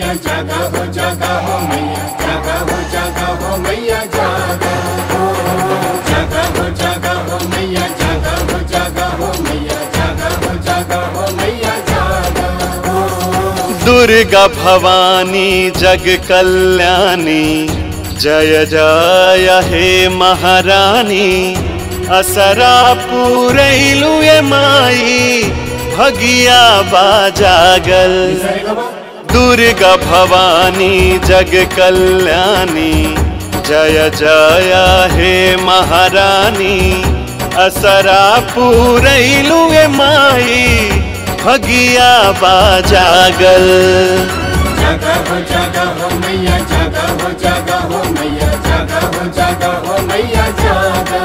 मैया जागा हो जागा हो मैया जागा हो जागा हो मैया जागा हो जागा हो जागा हो मैया जागा हो जागा हो मैया जागा हो जागा हो मैया जागा हो दुर्गा भवानी जग कल्याणी जय जय हे महारानी असरा पूरैलु ये माई भगिया बाजागल दुर्गा भवानी जग कल्याणी जय जय हे महारानी असरा पूरैलु ये माई भगिया बाजागल जागा हो जागा हो मैया जागा हो जागा हो मैया जागा हो जागा हो मैया जागा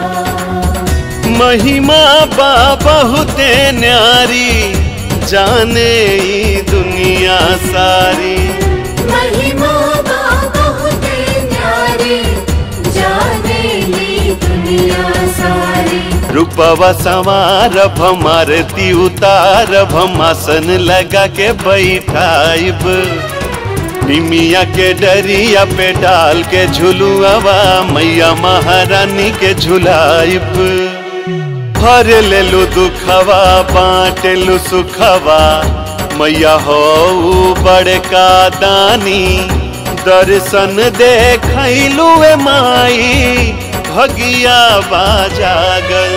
महिमा बा बहुते न्यारी जाने ई दुनिया सारी महिमा बा बहुते न्यारी जाने ली दुनिया सारी रूपवा संवार भमारती उतार भमासन लगा के बैठाइब निमिया के डरिया पे डाल के झुलुआवा मैया महारानी के झुलाइब भर लेलु दुखवा बाँट लु सुखवा मैया हो बड़का दानी दर्शन देखलू ए माई भगिया बाजागल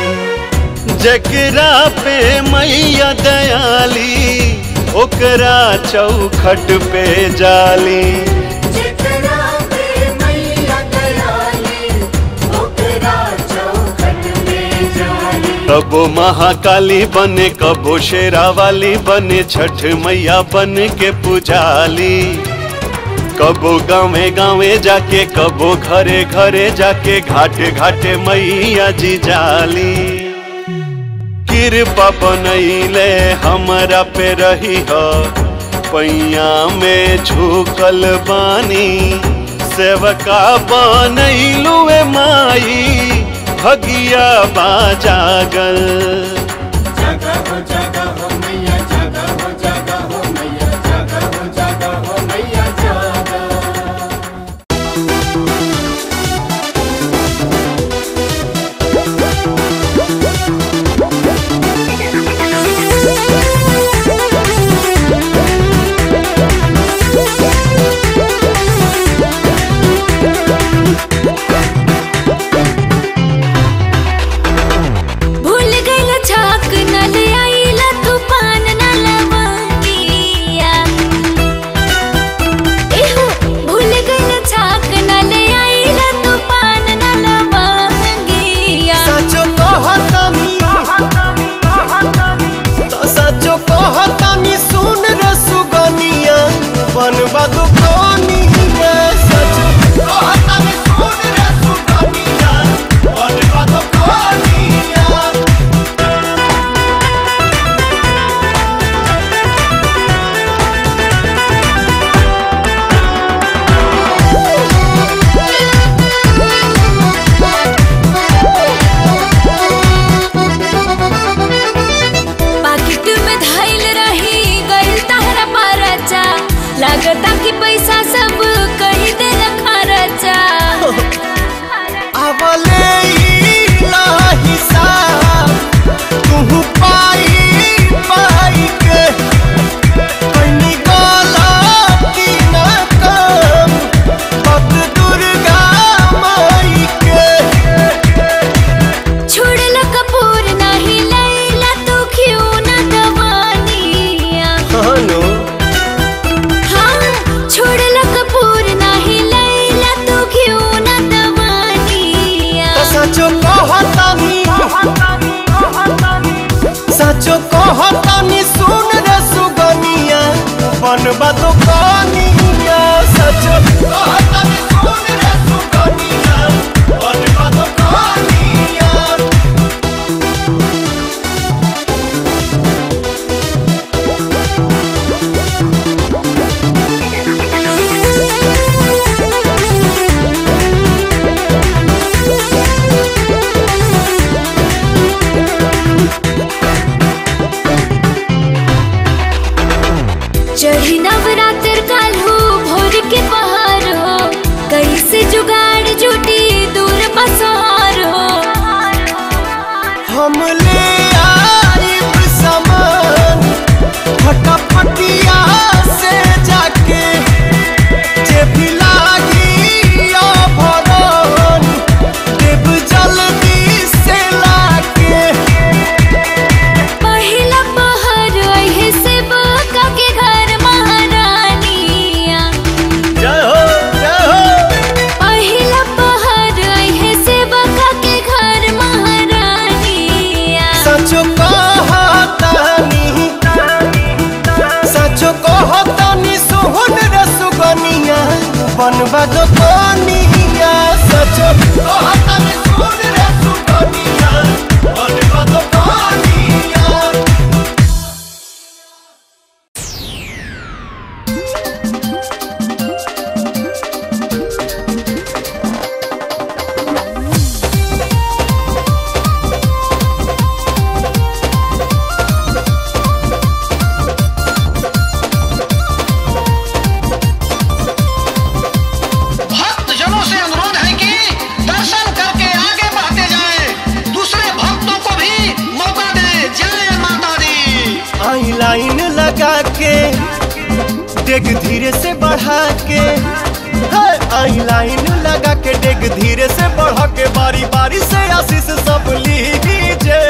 जकरा पे मैया दयाली ओकरा चौखट पे जाली जितना पे मैया दयाली ओकरा चौखट में जाली कबो महाकाली बने कबो शेरा वाली बने छठ मैया बन के पुजाली कबो गावे गावे जाके कबो घरे घरे जाके घाटे घाटे मैया जी जाली कृपा बनैले हमरा पे रही हो पैया में झुकल बानी सेवका बनैलू ए माई भगिया बाजागल जागा हो जागा हो मैया जागा हो जागा हो मैया जागा हो जागा हो मैया जागा भूल गइल छाक न ले आइला तूफान न लवंगिया एहो भूल गइल छाक न ले आइला तूफान न लवंगिया सचो कहतानी तो सचो कहतानी सुन रे सुगनिया बनबा दुकानिया सचो कहतानी सुन रे सुगनिया बनबा दुकानिया पाकिट में धइल रही गइल तहरा परचा लागता कि पैसा सब कही दे खर्चा आवले ला हिसाब तू पाई पाई के कनी गलती न कम भक्त दुर्गा माई के छोड़ल कपूर नहीं लैला तू क्यों न दवानिया हनो हाँ छोड़ल कपूर नहीं लैला तू क्यों न दवानिया तो सचो कहतानी सचो कहतानी सुन रे सुगनिया बनबा दुकानिया सचो कहतानी सुन रे सुगनिया बनबा दुकानिया चढ़ी नवरात्र बादो कोनिया सचो कहतनी सुन रे सुगनिया बन बादो कोनिया भक्त जनों से अनुरोध है कि दर्शन करके आगे बढ़ते जाएं, दूसरे भक्तों को भी मौका दें जय माता दी आई लाइन लगा के डेग धीरे से बढ़ा के है, आई लाइन लगा के डेग धीरे से बढ़ा के बारी बारी से आशीष सब लीजिए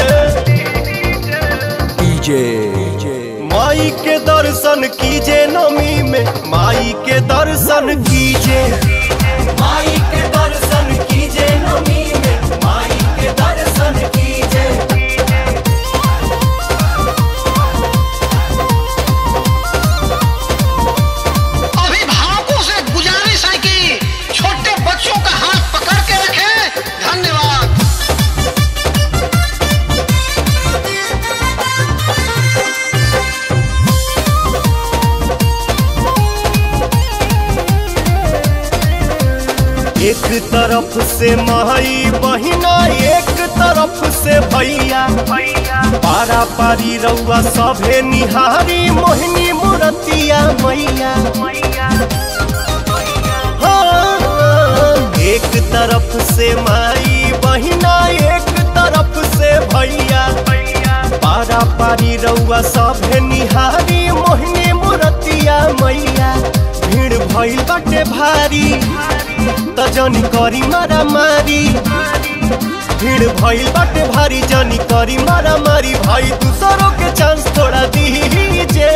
माई के दर्शन कीजिए नमी में माई के दर्शन कीजिए माई के दर्शन कीजिए नमी में माई के दर्शन कीजिए अभिभावकों से गुजारिश है कि छोटे बच्चों का हाथ पकड़ के रखें धन्यवाद एक तरफ से माई बहिना एक तरफ से भैया पारा पारी रउआ सभे निहारी मोहिनी मुरतिया मैया हाँ, एक तरफ से माई बहिना एक तरफ से भैया पारा पारी रउआ सभे निहारी मोहिनी मुरतिया मैया भीड़ भइल बाटे भारी त जनी करी मारा मारी भीड़ भइल बाटे भारी जनी करी मारा मारी भाई दूसरों के चांस थोड़ा दीजिए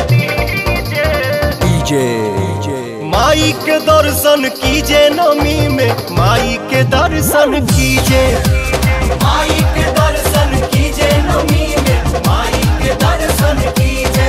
माई के दर्शन कीजिए नमी में माई के दर्शन कीजिए माई के दर्शन कीजिए नमी में माई के दर्शन कीजिए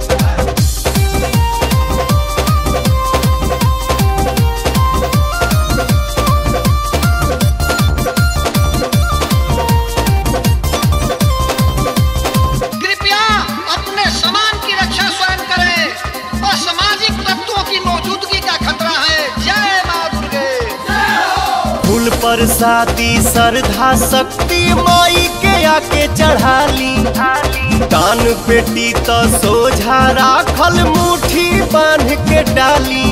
कृपया अपने सामान की रक्षा स्वयं करें असामाजिक तत्वों की मौजूदगी का खतरा है जय माँ दुर्गे फूल पर शादी श्रद्धा शक्ति माई के आके चढ़ाली कान पेटी तो सोझा राखल मुट्ठी बांध के डाली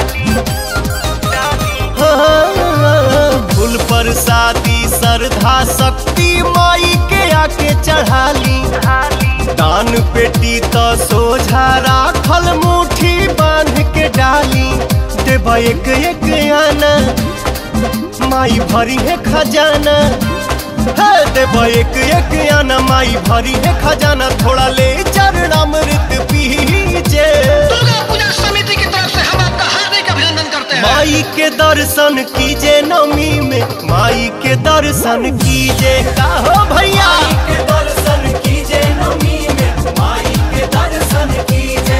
हाँ, फूल पर शादी श्रद्धा शक्ति माई के आके चढ़ाली कान पेटी तो सोझा राखल मुट्ठी बांध के डाली देवा एक एक आना माई भरी है खजाना है देवा एक एक आना माई भरी है खजाना थोड़ा ले चरणामृत पीजे दुर्गा पूजा समिति की तरफ से हम आपका हार्दिक अभिनंदन करते हैं माई के दर्शन कीजे नमी में माई के दर्शन कीजे काहो भैया के दर्शन कीजे नमी में माई के दर्शन कीजे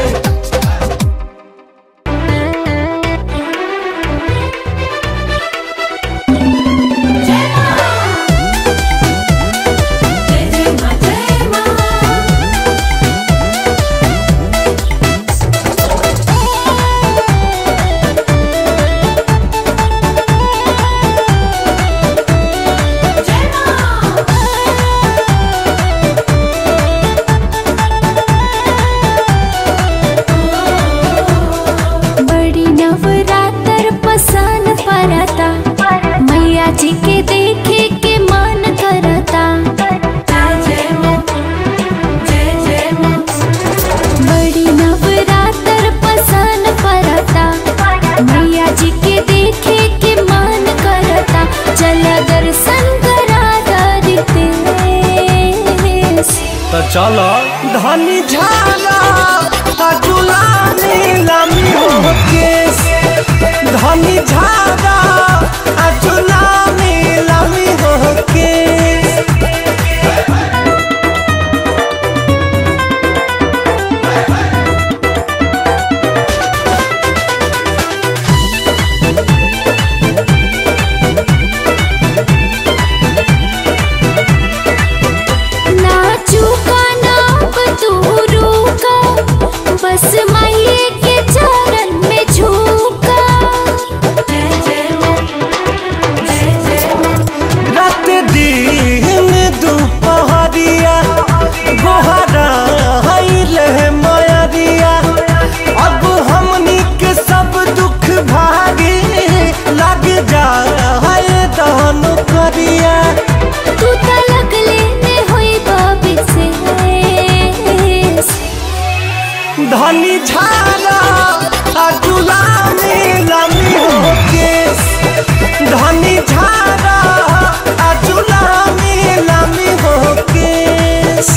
बड़ी नवरात्र पसान परता मैया जी के देखे के मन करता बड़ी नवरात्र पसान परता मैया जी के देखे के मन करता चल दर्शन करा दरिते तो चलो धनी झाला अजुला नीलमी हो केस धनी झाला अजुला नीलमी हो केस पियरिया तू तलक लेने होई बाबी से धनी झारा आ गुलामी लामी हो केस धनी झारा आ गुलामी लामी हो केस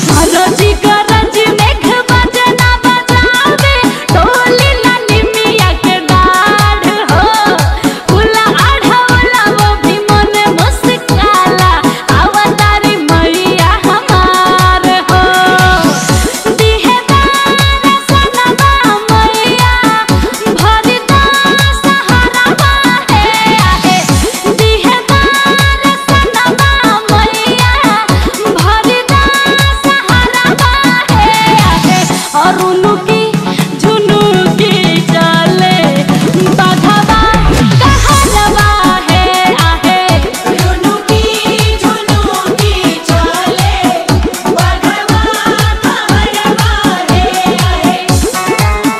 भरोजी करज मेघ बजना बजावे टोली लानी मिया के डाढ़ हो फूला आढ़वला वो भी मन मुस्काला अवतारी मैया हमार हो दिहेदार सनवा मैया भरदा सहारा है आहे दिहेदार सनवा मैया भरदा सहारा है आहे और उनुकी झुनुकी चले बधवा कहरवा है आहे झुनुकी झुनुकी चले बधवा कहरवा है आहे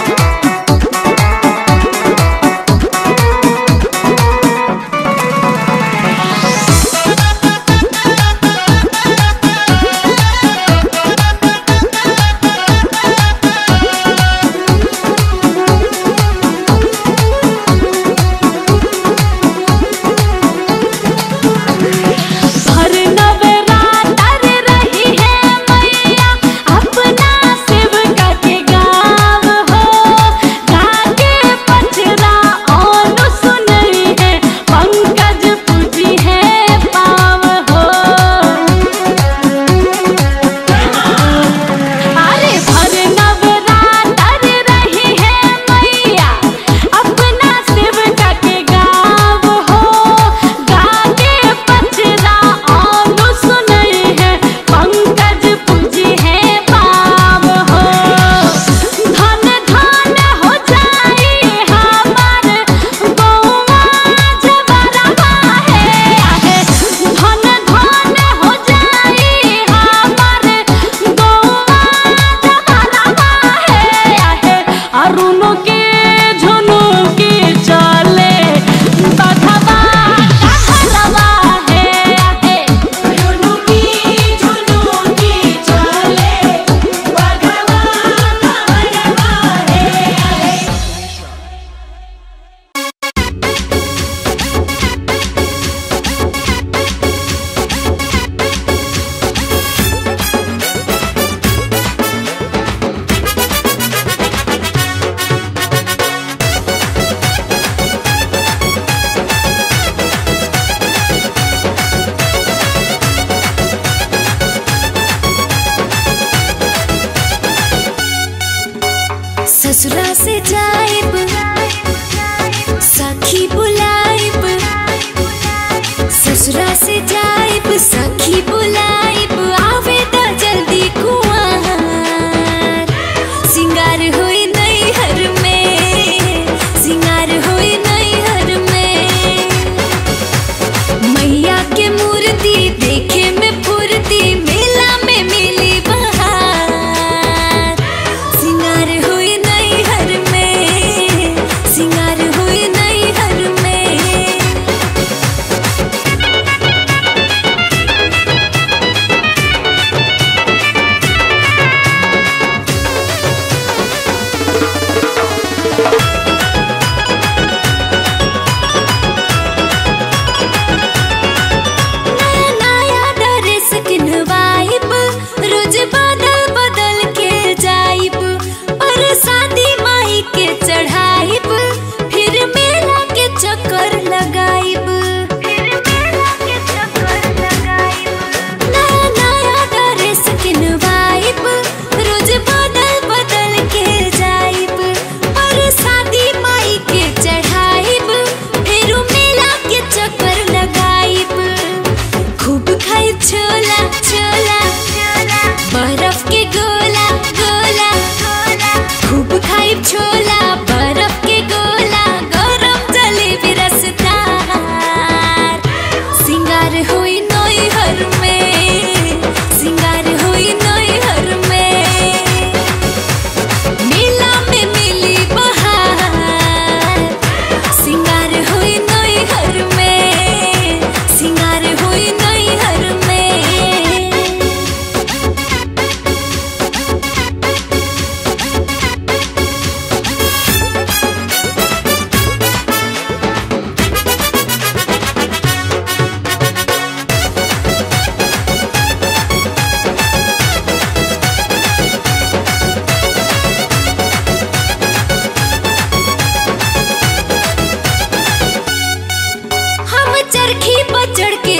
भर नवरात्र रही है मैया अपना सेवका के गाँव हो गाके पचरा और सुनई है पंकज पूजी है पाव हो अरे भर नवरात्र रही है मैया अपना सेवका के गाँव हो गाके पचरा और सुनई है पंकज पूजी है पाव हो धन धन हो जाई हमार गौवा जबरवा है आहे धन धन हो जाई हमार गौवा जबरवा है आहे अरुणो के झुनु के चले बधवा कहरवा है आहे झुनु की झुनु की चले बधवा कहरवा है आहे ससुरा से जाइब सखी बुलाइब ससुरा से जाइब सखी बुलाइब आवे त जल्दी कुआर सिंगार होई नैहर में सिंगार होई नैहर में मैया के मूर्ति देखे में फुर्ती मेला में मिली बहार सिंगार हुई नैहर में सिंगार हुई नैहर में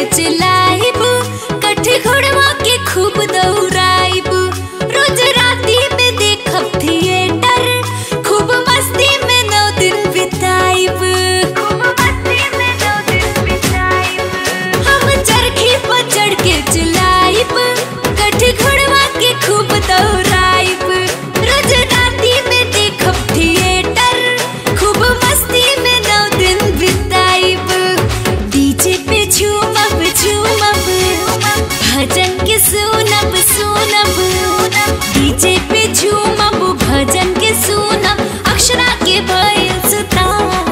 के चिल्लाइब कट्ठे घोड़वा के खूब दौड़ाइब रोज राती में देखब थिएटर खूब मस्ती में नौ दिन बिताइब हम चरखी पर चढ़ के चिल्लाइब कट्ठे घोड़वा के खूब दौड़ाइब रोज राती में देखब थिएटर खूब मस्ती में नौ दिन बिताइब डीजे पे झूमब झूमब भजन के सुनब सुनब डीजे पे झूमब भजन के सुनब अक्षरा के भयल सुता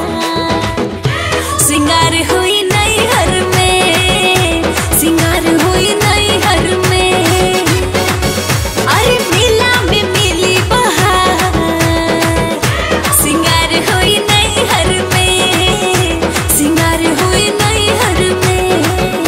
सिंगार हुई नई हर में सिंगार हुई नई हर में अरे मेला में मिली बहार सिंगार हुई नई हर में सिंगार हुई नई हर में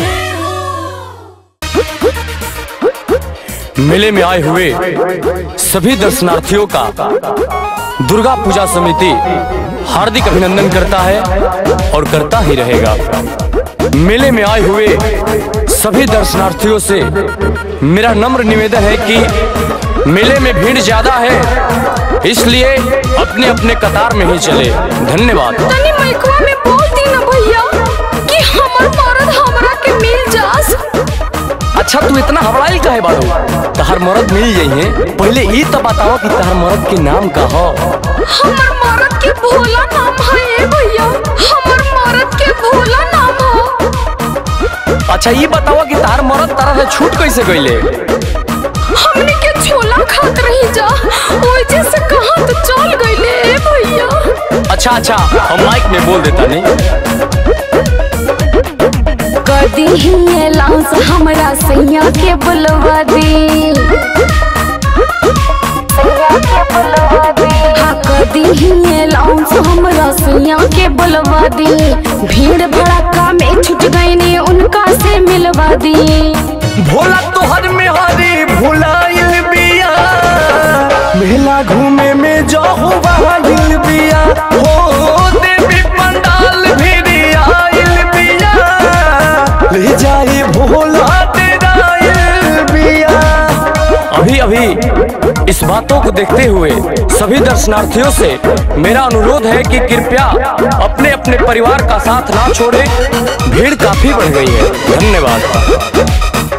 मेले में आए हुए सभी दर्शनार्थियों का दुर्गा पूजा समिति हार्दिक अभिनंदन करता है और करता ही रहेगा मेले में आए हुए सभी दर्शनार्थियों से मेरा नम्र निवेदन है कि मेले में भीड़ ज्यादा है इसलिए अपने अपने कतार में ही चले धन्यवाद तनी माइकवा में बोल दी ना भैया कि हमर मरद हमरा के मिल जास अच्छा तू इतना हबड़ाइल काहे बाड़ू तहर मरद मिल जाइए पहले ई तो बताओ कि तहर मरद के नाम का हो हमर मरद के भोला नाम है ए भैया हमर मरद के भोला नाम हो अच्छा ये बताओ कि तहर मरद तरह से छूट कैसे गईले हमने के छोला खात रही जा ओजे से कहां तो चल गईले ए भैया अच्छा अच्छा हम माइक में बोल देता नहीं कदी ही लाउंस हमरा सैया के बुलवा दी हाँ कदी ही लाउंस हमरा सैया के बुलवा दी भीड़ भड़का में छुट गई ने उनका से मिलवा दी भोला तोहर में हरी भुलाइल बिया मेला घूमे में जाहू बहाइल बिया हो देवी पंडाल भी आइल बिया ले जाए भोला तेराइल बिया अभी अभी इस बातों को देखते हुए सभी दर्शनार्थियों से मेरा अनुरोध है कि कृपया अपने अपने परिवार का साथ ना छोड़े भीड़ काफी बढ़ गई है धन्यवाद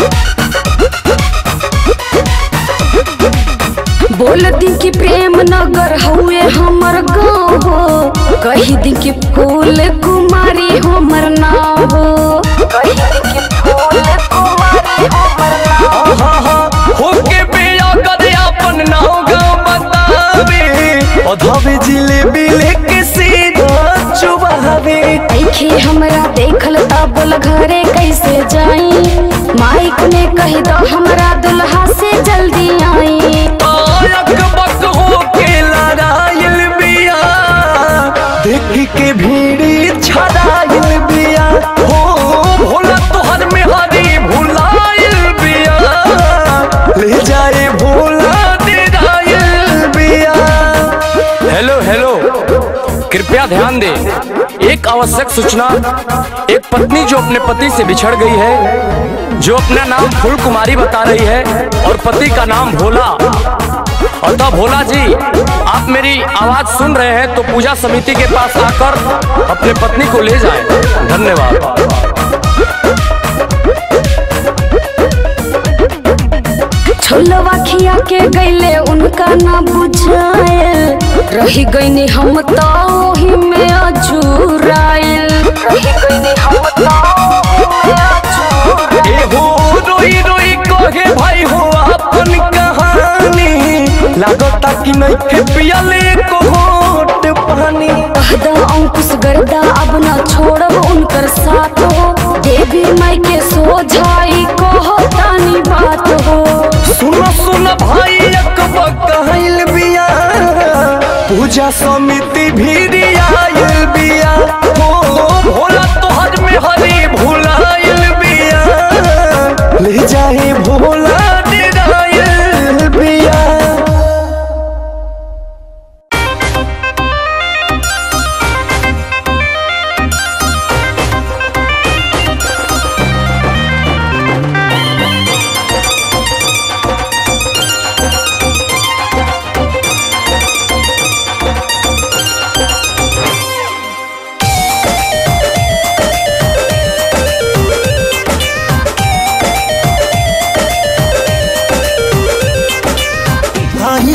बोल दी कि प्रेम नगर हुए हमर गाँव हो कही दी कि फूल कुमारी हमर नाम हो कही दी कि फूल कुमारी हमर नाम हाँ हाँ होके बिया कदे अपन नाव गाँव बतावे अधवे जिलेबी लेके सीधा चुबावे ऐखे हमरा देखल ता बोल घरे कैसे जाई माइक ने कही दो हमरा दुल्हा से जल्दी आई आयक बक होके लड़ाइल बिया देख के भीड़ी छड़ाइल बिया हो भोला तोहर में हरी भुलाइल बिया ले जाए भोला तेराइल बिया हेलो हेलो कृपया ध्यान दें एक आवश्यक सूचना एक पत्नी जो अपने पति से बिछड़ गई है जो अपना नाम फूल कुमारी बता रही है और पति का नाम भोला अतः भोला जी आप मेरी आवाज सुन रहे हैं तो पूजा समिति के पास आकर अपने पत्नी को ले जाएं धन्यवाद छोलवा खिया के गईले उनका ना बुझाए रही गईनी हम तो ओही में अजूराइल रही गईनी हम तो ओही में अजूराइल। ए हो रोई रोई कहे भाई हो अपन कहानी लागता कि नहीं के पियले को घोट पानी कहदा अंकुश गर्दा अब ना छोड़ब उनकर साथ हो देवी माई के सोझाई कहो तानी बात हो सुनो सुनो भाई अकबर कहल बिया पूजा समिति भी आयल बिया हो भोला तोहर में हरी भुलाइल बिया ले जाए भोला डेराइल बिया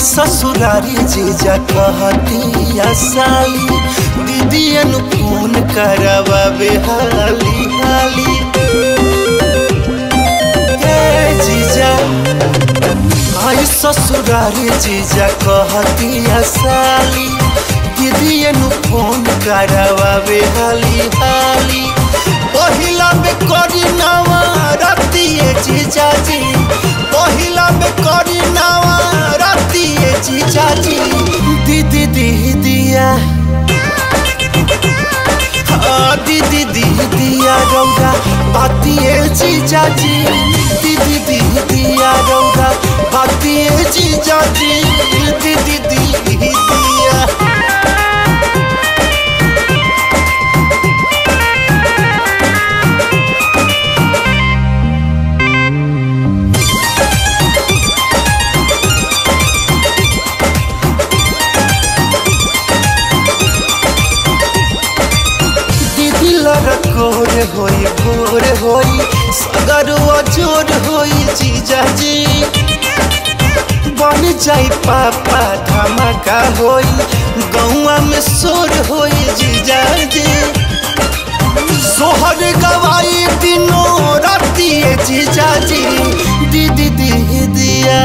ससुरारी जीजा कहतिया साली दीदियन फोन करवावे हाली हाली ए जीजा आई ससुरारी जीजा कहतिया साली दीदियन फोन करवावे हाली हाली पहिला में करी नवा रतिए जीजा जी पहिला में करी नवा रतिए जीजा जी दीदी दीदिया हाँ, दीदी दीदिया रौदा बातिए जीजा जी दीदी दीदिया रौदा बातिए जीजा जी दीदी दीदिया दीदी लड़कोर होई भोर होई सगरुआ जोर होई जीजा जी बन जाई पापा धमाका होई गौआ में शोर होई जीजा जी सोहर गवाई दिनों रातिए जीजा जी दीदी दीदिया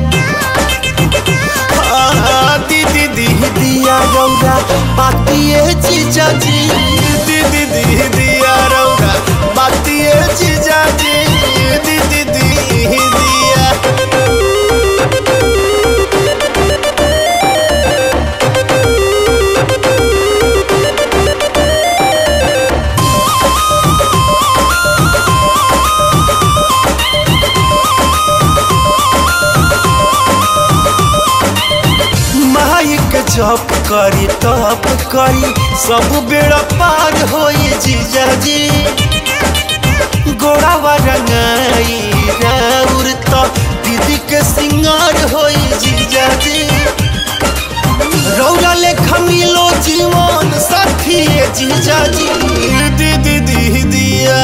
हाँ, दीदी दीदिया रौदा बातिए जीजा जी दीदी दीदिया रौदा बातिए जीजा जी दीदी दीदिया माइक जप करी तप करी सब बेड़ा पार होई जीजा जी गोड़ावा रंगाई राउर तो दीदी के सिंगार होई जीजा जी रौरा ले खमिलो जीवन साथी जीजा जी दीदी दीदिया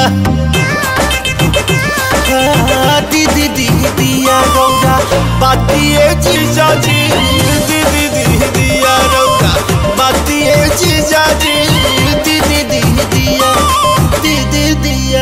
हाँ, दीदी दीदिया रौदा बातिए जीजा जी दीदी दीदिया रौदा बातिए जीजा जी दीदी दीदिया दीदी दिया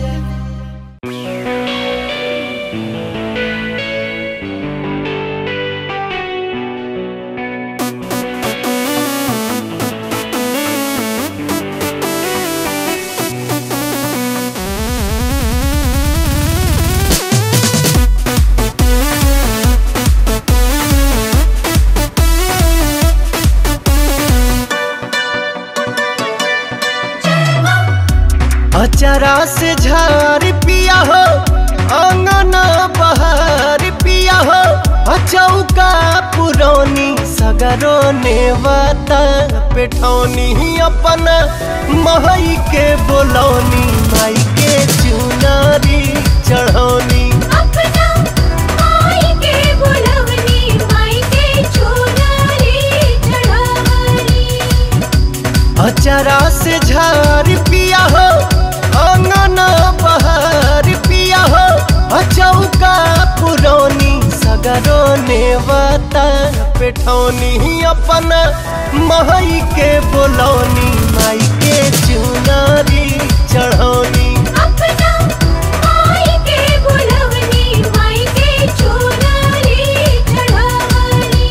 अचरा से झार पिया हो अंगना बहार पिया हो अचौका पुरौनी सगरो नेवता पेठौनी अपन महई के बोलौनी माई के चुनारी चढ़ौनी अपना माई के बुलवनी माई के चुनरी चढ़ावनी अचरा से झार पिया हो अंगना बहार पिया हो अचौका पुरौनी सगरो नेवता पेठौनी अपन महई के बोलौनी माई के चुनारी चढ़ौनी अपना माई के बुलवनी माई के चुनरी चढ़ावनी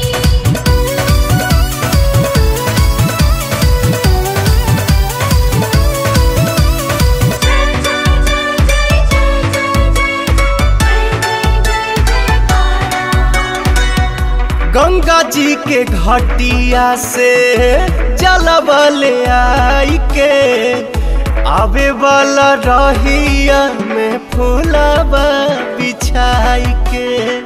गंगा जी के घटिया से जलबले आई के आवे वाला रहिया में फूलबा बिछाई के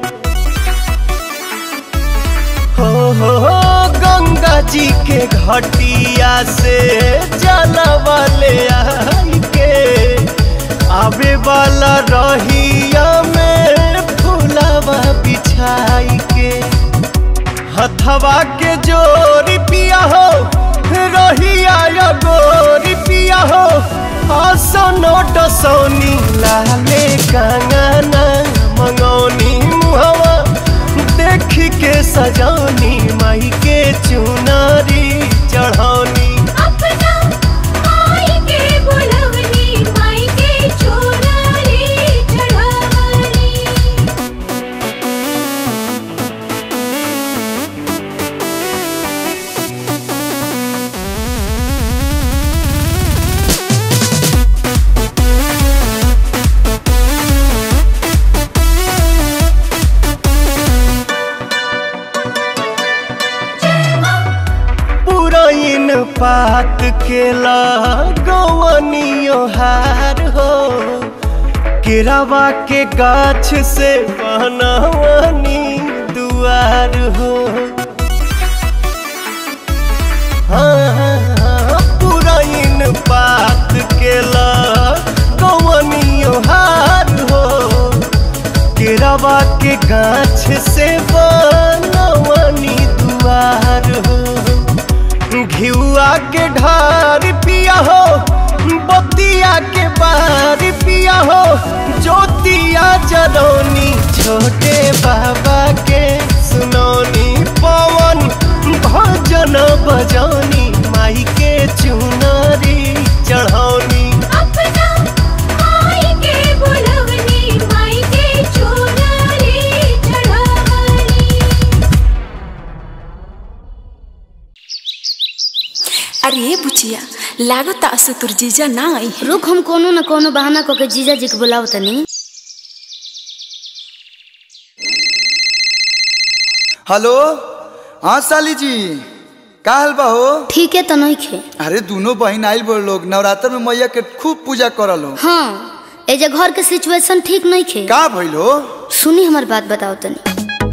हो हो हो गंगा जी के घटिया से जलबले आई के आवे वाला रहिया में फूलबा बिछाई के हथवा के जोरी पिया हो रहिया या गोरी पिया हो आसनो डसौनी लाले कंगना मंगौनी मुहवा देख के स सजौनी माई के चुनरी चढ़ौनी अपना माई के बुलवनी माई के चोरारी चढ़ावनी पुरैन पात के लगवनियो हार हो केरावा के गाछ से बनवनी दुआर हो हाँ, पुरैन पात के लगवनियो हार हो केरावा के गाछ से बनवनी दुआर हो घिउआ के ढार पिया हो बतिया के बार पिया हो ज्योतिया जरौनी छोटे बाबा के सुनौनी पवन भजन बजौनी माई के चुनरी चढ़ौनी अपना माई के बुलवनी माई के चोरारी चढ़ावनी अरे बुचिया लागत आसु तोर जीजा ना आई है रुक हम कोनो न कोनो बहाना क के जीजा जी के बुलाव तनी हेलो हाँ साली जी का हाल बा हो ठीक है तो नहीं खे अरे दोनों बहन आइल बोल लोग नवरात्र में मैया के खूब पूजा करल हो हाँ ए जे घर के सिचुएशन ठीक नहीं खे का भइल हो सुनी हमार बात बताओ तनी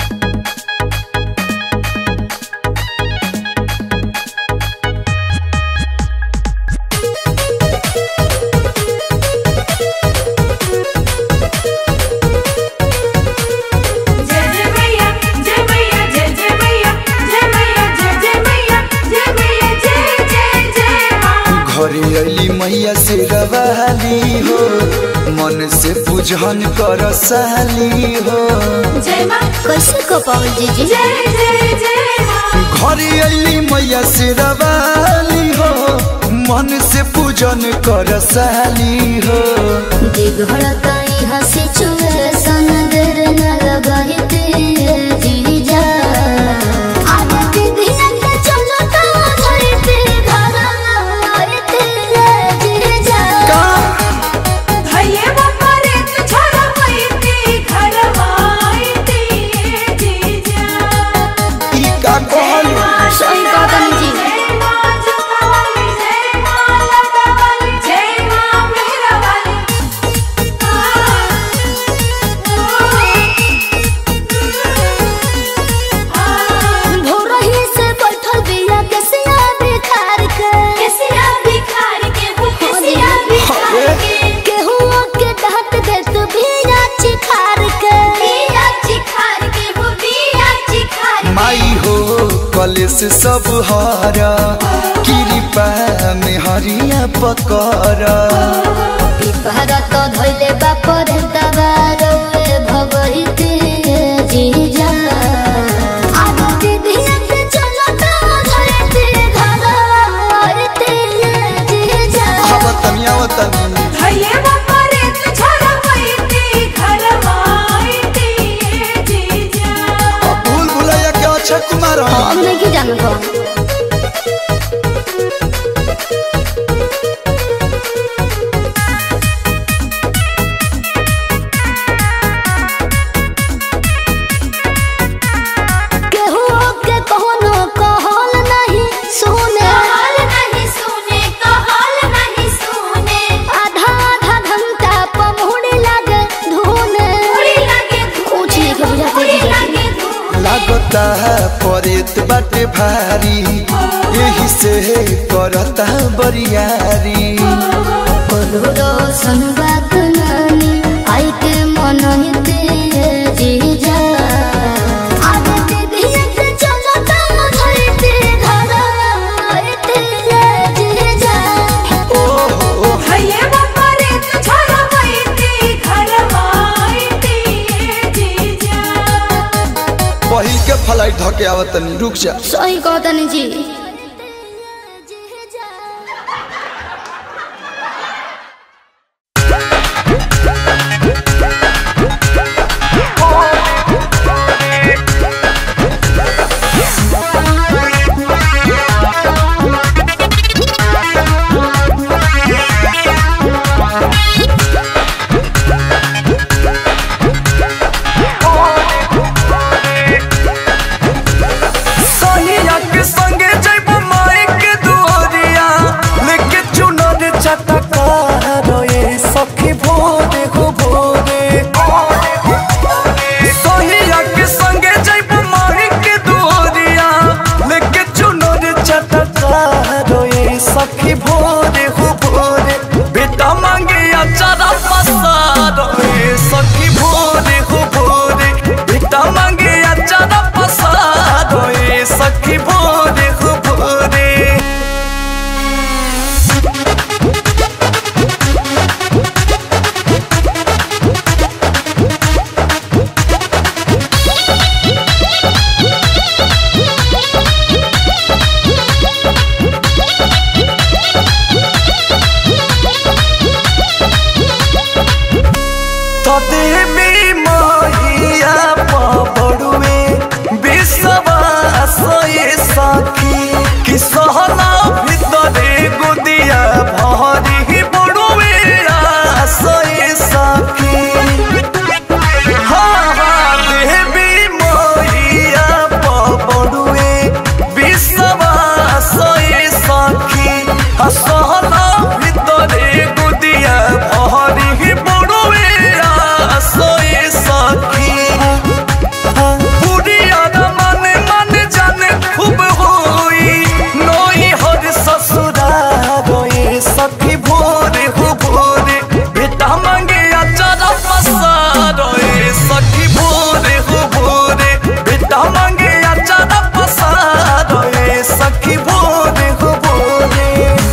जय जय मैया जय मैया जय जय मैया जय मैया जय जय मैया जय मैया जय जय जय माँ घरे अली मैया से रवाली हो मन से पूजन कर साली हो जय माँ कैसे को पावल जीजी जय जय जय माँ घरे अली मैया से रवाली हो मन से पूजन कर साली हो दिघड़ता यहाँ सिचुएशन देर न लगाई तेरे जीजा आज दीदी के चलो तो धरते घर आए तेरे जीजा भैया बाबा रे तू छोड़ा पैती घरवाई दिए जीजा ई का कहल सही कहा तनी जी जय माँ जमुना वाली जय माँ लता वाली जय माँ मेरा वाली भोरही से बैठल बिया केसिया बिखार के केसिया बिखार के हो केसिया बिखार के केहू के डांट दे तू बिया चिखार के बिया चिखार के हो बिया चिखार के माई हो कलेस सब हरा कृपा में हरिया पकड़ा पिपहरा तो धोइले बापर दबारो भगई तेरे जीजा आज दीदी के चलो तो धरते घर आए तेरे जीजा आवतनी आवतनी भैया बाबा रे तू छोड़ा पैती घरवाई दिए जीजा अब भूल भुलैया के अक्षय कुमार हन। हम नहीं जानत हो केहू के कोनो कहल नहीं सुने कहल नहीं सुने कहल नहीं सुने आधा आधा घंटा पमुड़ी लागे धुने उड़ी लगे कुछ नहीं के बुझाते उड़ी जीजा जी। लगे धूप लागता परेत बाटे भारी यही से करता बरियारी करोड़ो संबाद नानी आई के मन ही तेरे जीजा आज दीदी के चलो तम धरते घर आए तेरे जीजा ओहो भैया बाबा रे तू छोड़ा पैती घरवाई दिए जीजा पहिल के फ्लाइट धके आवत तनी रुक जा सही कहतनी जी सोनिया के संगे जइब माई के दुआरिया लेके चुनर चटका रोए सखी भोरे हो भोरे सोनिया के संगे जइब माई के दुआरिया लेके चुनर चटका रोए सखी भोरे हो भोरे बेटा मांगे अचारा पसार रोए सखी भोरे हो भोरे बेटा मांगे अचारा पसार रोए सखी भोरे हो भोरे तदेवी महिया पबड़ुए विश्वास ये सखी कि सहना भीतरे गुदिया भरी बड़ुए आस ये सखी हाँ हाँ देवी महिया पबड़ुए विश्वास ये सखी हाँ सहना भीतरे गुदिया भरी बड़ुए आस ये सखी बुढ़िया न माने माने जाने खूब होई नोई हर ससुरा रोए सखी भोरे हो भोरे बेटा मांगे अचारा पसार रोए सखी भोरे हो भोरे बेटा मांगे अचारा पसार रोए सखी भोरे हो भोरे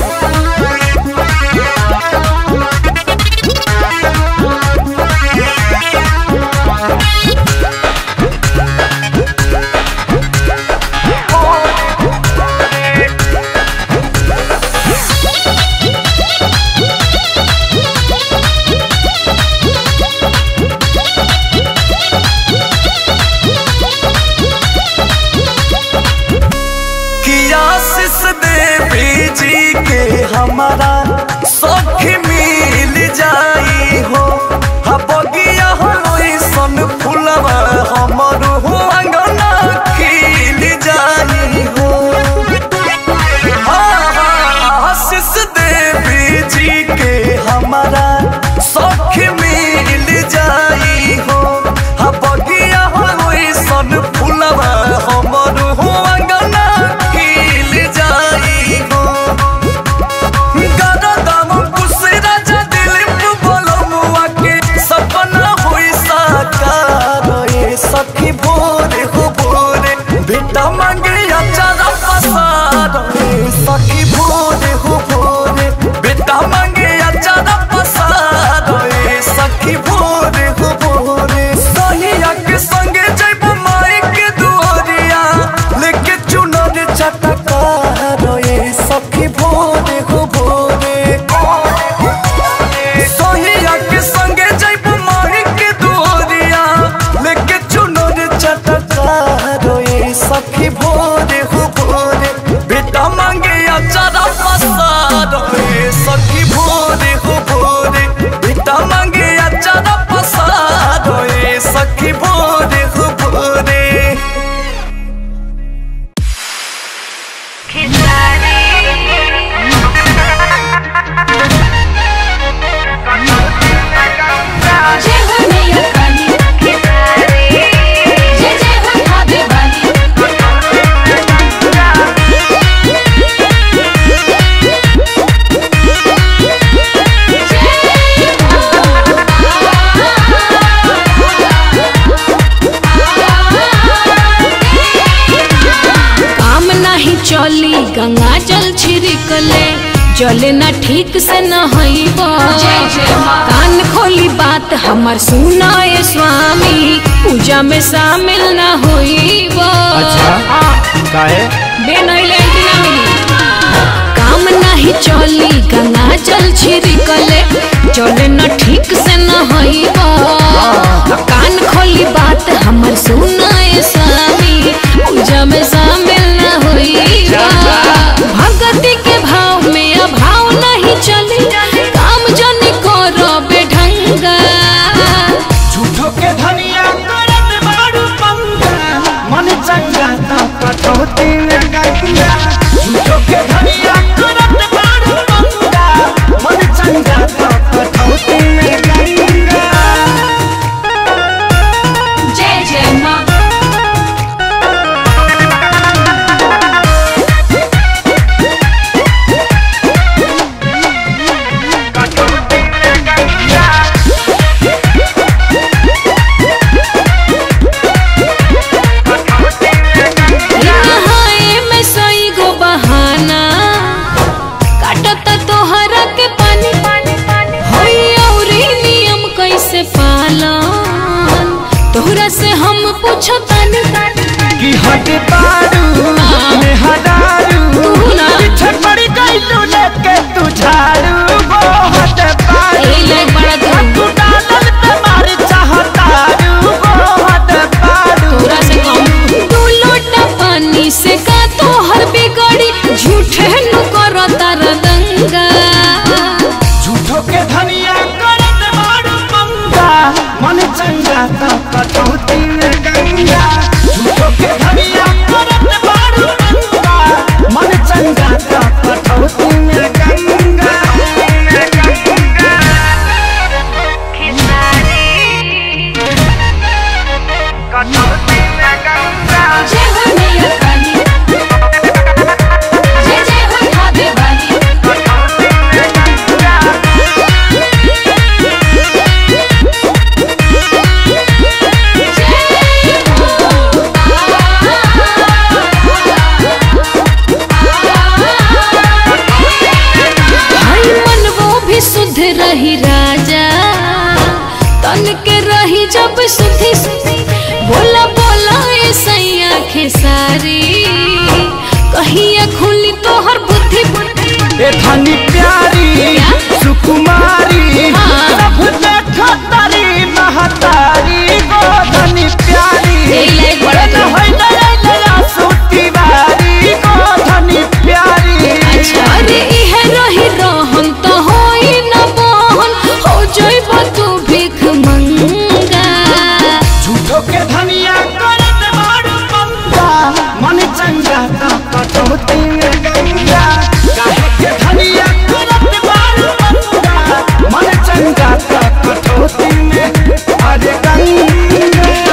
कि आशीष देवी जी के हमारा सखी मिल जाई हो हा बगिया होई सन फुलवा हमर हो अंगना खिल जाई हो हाँ, हाँ, आशीष देवी जी के हमारा सखी मिल जाई हो हा बगिया होई सन फुलवा हमर हो अंगना खिल जाई हो गरदम कुसे राजा दिलीप बोलमुआ के सपना होई साकार ए सखी भोरे हो भोरे बेटा मांगे अचारा पसार ए सखी भोरे हो भोरे बेटा मांगे अचारा पसार ए सखी भोरे हो भोरे सोनिया के संगे जइब माई के दुआरिया लेके चुनर चटका रोए सखी भोरे हो भोरे सोहिया के संगे जइब माही के दुआरिया लेके चुनर चटका रोए सखी भोरे हो भोरे बेटा मांगे अचारा पसार रोए सखी भोरे हो भोरे बेटा मांगे अचारा पसार रोए सखी भोरे हो भोरे जय हो मैया काली जय जय हो भाभी वाली काम नहीं चली गंगा जल छिड़कले चले ना ठीक से न हईब कान खोली बात हमर सुना ये स्वामी पूजा में शामिल न होईब काहे बे नइले एंटीना मिली काम नहीं चली गंगा जल छिड़कले चले न ठीक से न हईब कान खोली बात हमर सुना ये स्वामी पूजा में शामिल न होईब भगति के भाव में अभाव नहीं चली काम जन करो बेढंगा झूठो के धनिया करत बाड़ू पंगा मन चंगा तो कटौती में गंगा झूठो के धनिया करत बाड़ू पंगा मन चंगा तो कटौती में गंगा जय जय माँ नहाए में सई गो बहाना काटत तोहरा के पानी होई औरी नियम कैसे पालन तोहरा से हम पूछो तानी कि हट बाड़ू में हदारू तू ना। पीछे पड़ गई तू लेके तू झाड़ू वो हट बाड़ू ए लाइक बड़ा तू। तू डालल पे मार चाहतारू वो हट बाड़ू तोहरा से कम दू लोटा पानी से का तोहर बिगड़ी झूठे नु करो तार दंगा झूठो के धनिया करत बाड़ू पंगा मन चंगा तो कटौती में गंगा झूठो के धनिया करत बाड़ू पंगा मन चंगा तो कटौती में गंगा जय हो मैया काली जय जय हो खावे वाली भाई मन वो भी शुद्ध रही राजा तन के रही जब सुधी बोला बोला ए सैया खेसारी कहिया खुली तोहर बुद्धि ए धनी प्यारी सुकुमारी हाँ। सब देखो तारी महतारी गो धनी प्यारी ए लाइक बड़ा न तू। होई नया नया सूती बारी गो धनी प्यारी अच्छा अरे इहे रही रहन तो होई न बहन हो जइब तू भीख मंगा झूठो के धनिया करत बाड़ू पंगा मन चंगा तो कटौती में गंगा काहे के धनिया करत बाड़ू पंगा मन चंगा तो कटौती में अरे गंगा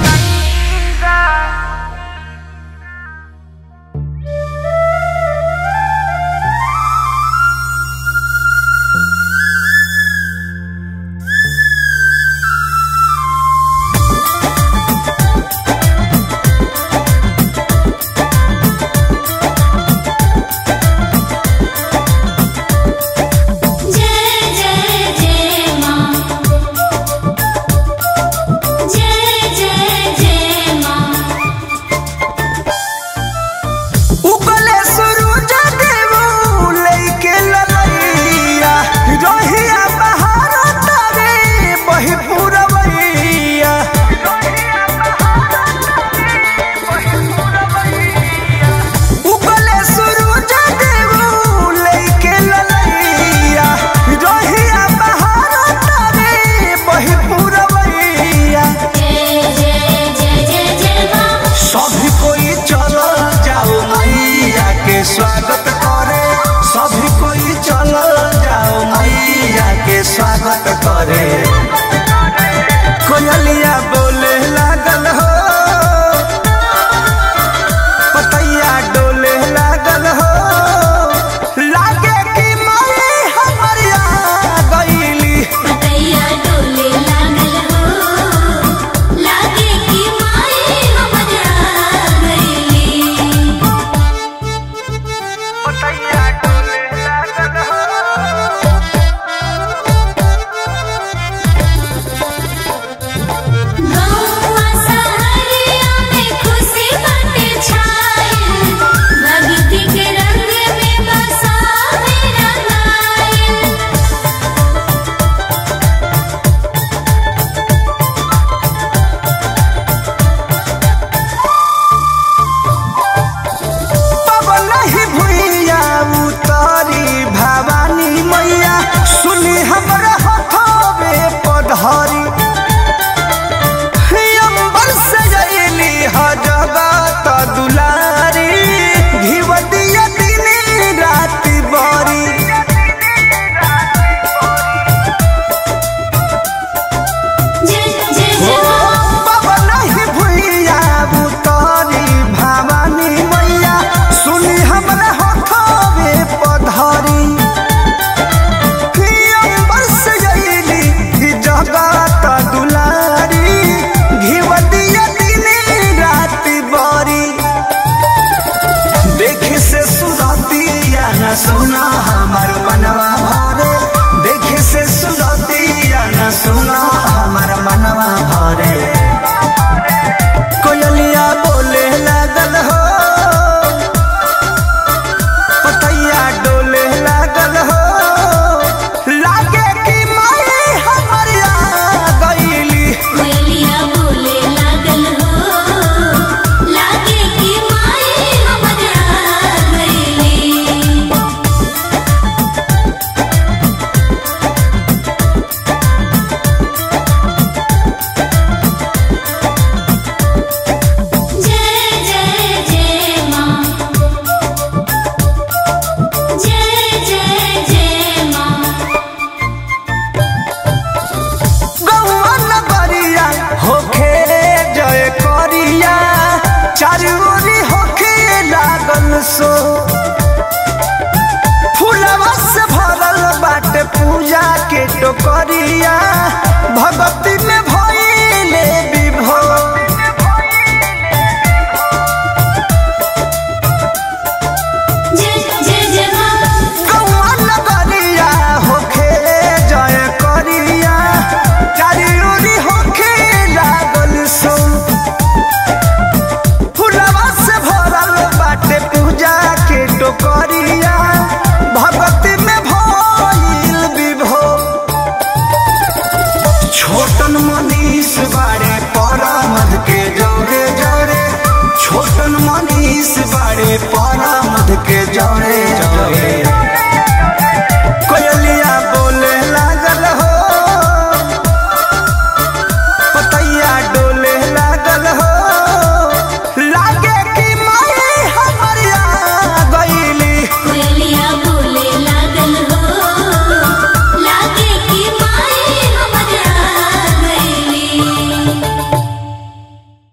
जय जय जय माँ जय जय जय माँ उगले सूरज देव लेके ललैया रोहिया बहार तारे बही पुरवैया उगले सूरज देव लेके ललैया रोहिया बहार तारे बही पुरवैया जय जय जय जय जय माँ सभी कोई चलो जाओ मैया के स्वागत करे सभी कोई चलो जाओ मैया के स्वागत करे कोयलिया बोले लागल हो पतैया डोले लागल हो लागे कि मई हमर आ गईली पतैया डोले लागल हो लागे कि माई हमरा गईली पतैया डोले लागल नगरिया भगत